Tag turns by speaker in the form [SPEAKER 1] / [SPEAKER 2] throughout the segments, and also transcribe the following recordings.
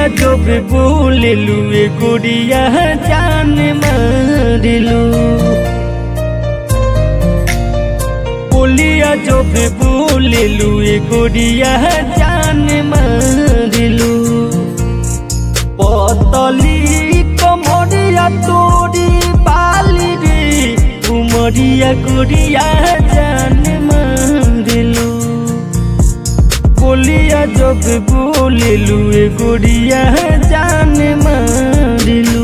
[SPEAKER 1] जब बोलेलू ए गुड़िया जान मारिलू बोलिया जब बोलेलू ए गुड़िया जान मारिलू पतली कमरिया तोरी बाली रे उमरिया गुड़िया जान मारिलू बोलिया जब बोलेलू ए गुड़िया जान मारिलू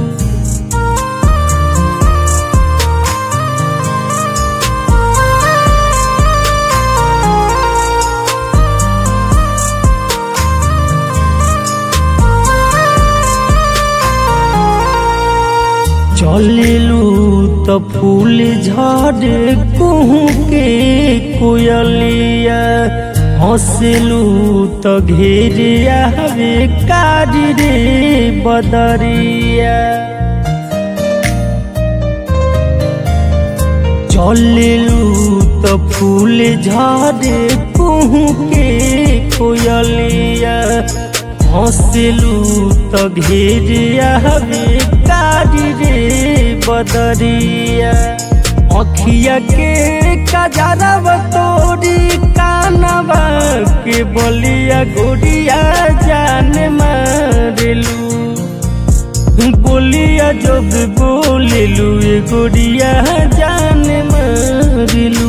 [SPEAKER 1] चलेलू त फूल झड़े कुहू के कोयलिया हंसलू त घेरे आवे कारी रे बदरिया चलेलू त फूल झड़े कुहू के कोयलिया हंसलू त घेरे आवे कारी रे बदरिया अखिया के कजरब तोरी कानवा के बलिया गोरिया जान मारेलू बोलिया जब बोलेलू ए गोरिया जान मारेलू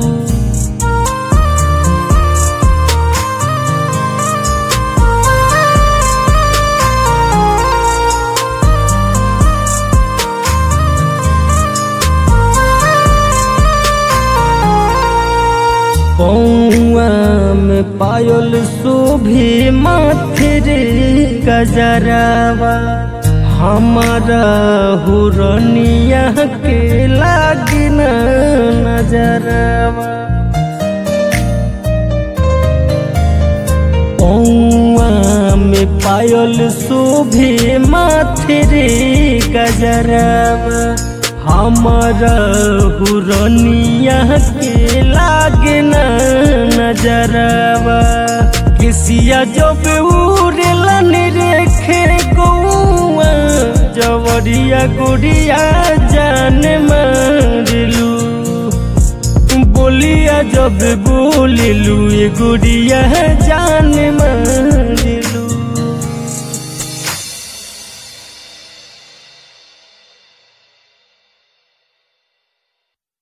[SPEAKER 1] पौआ में पायल शोभे माथे रे गजरावा हमारा हुरनिया के लागिन नजरवा पौआ में पायल शोभे माथे रे गजरावा हमारा हुरनिया के लागे न नजरवा किसिया जब उड़लन रेखे गौआ जवरिया गुड़िया जान मारलू बोलिया जब बोललू ए गुड़िया जान